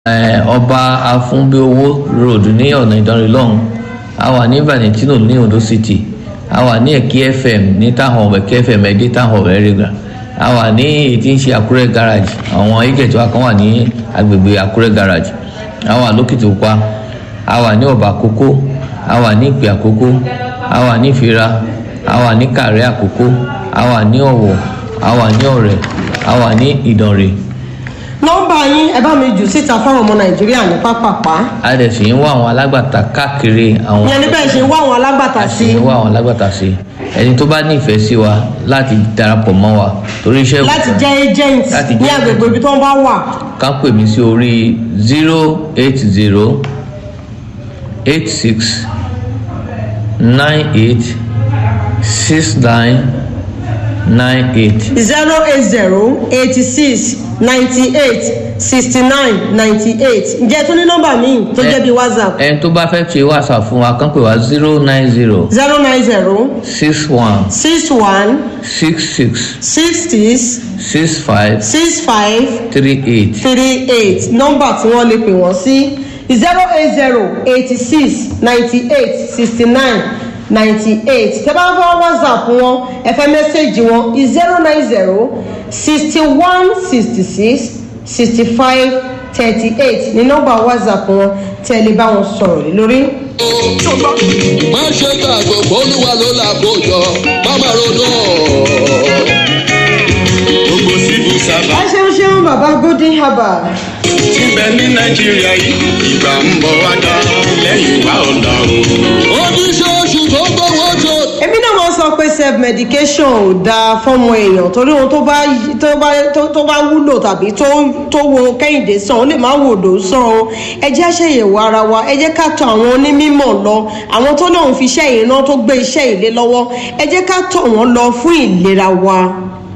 ọba afúnbíowó road ní ọ̀nà ìdánrẹ́ lọ́hùn a wà ní valentino ní ondo city a wà ní ẹ̀kí fm ní táwọn ẹ̀kí fm ẹ̀dí táwọn ẹ̀rẹ́gà a wà ní èyí tí ń ṣe àkúrẹ́ garage àwọn agent wa kan wà ní agbègbè àkúrẹ́ garage a wà lókìtìpupa a wà ní ọ̀bà àkókó a wà ní ìpè àkókó a wà ní ìfira a wà ní kàrẹ́ àkókó a wà ní ọ̀wọ̀ a wà ní ọ̀rẹ́ a wà ní ìdànrẹ́ nọ́mbà yín ẹ bá mi jù síta fáwọn ọmọ nàìjíríà ní pápápá a dẹ̀ sì ń wá àwọn alágbàtà káàkiri àwọn ìyẹn níbẹ̀ ṣe ń wá àwọn alágbàtà sí sì ń wá àwọn alágbàtà sí ẹni tó bá nífẹ̀ẹ́ sí wa láti darapọ̀ mọ́ wa torí iṣẹ́ láti jẹ́ agent Láti ní jẹ́ agbègbè ibi tó ń bá wà ká pè mí sí orí zero eight zero eight six nine eight six nine nine eight zero eight zero eighty six ninety eight sixty nine ninety eight ǹjẹ́ tó ní nọ́mbà míì tó jẹ́ bíi whatsapp ẹni tó bá fẹ́ ṣe whatsapp fún wa kán pè wá zero nine zero zero nine zero six one six one six six six six six five six five three eight. three eight nọ́mbà tí wọ́n lè pè wọ́n sí zero eight zero eighty six ninety eight sixty nine ninety eight tẹ́ bá fọ́ whatsapp wọn ẹ fẹ́ mẹ́sẹ̀gì wọn zero nine zero sixty one sixty six sixty five thirty eight ní nọ́mbà whatsapp wọn tẹ́ ẹ lè bá wọn sọ̀rọ̀ lé lórí. má ṣe gbàgbọ́ olúwa ló là kójọ má má ronú gbogbo civil ẹ servant ṣeun ṣeun bàbá golden herbal ti bẹ ní nàìjíríà yìí ìgbà ń bọ̀ wá dá lẹ́yìn wá ọ̀la o. oníṣòṣù tó gbowó tó. èmi náà máa ń sọ pé self medication ò dáa fọmọ èèyàn torí ohun tó bá tó bá tó tó bá wúlò tàbí tó tó wo kẹ́hìndé sàn ó lè má wò dò sàn o ẹ jẹ́ àṣeyẹ̀wò ara wa ẹ jẹ́ ká tọ àwọn onímọ̀ lọ àwọn tó lóun fi iṣẹ́ ìran tó gbé iṣẹ́ ìlé lọ́wọ́ ẹ jẹ́ ká tọ̀ wọ́n lọ fún ìlera wa.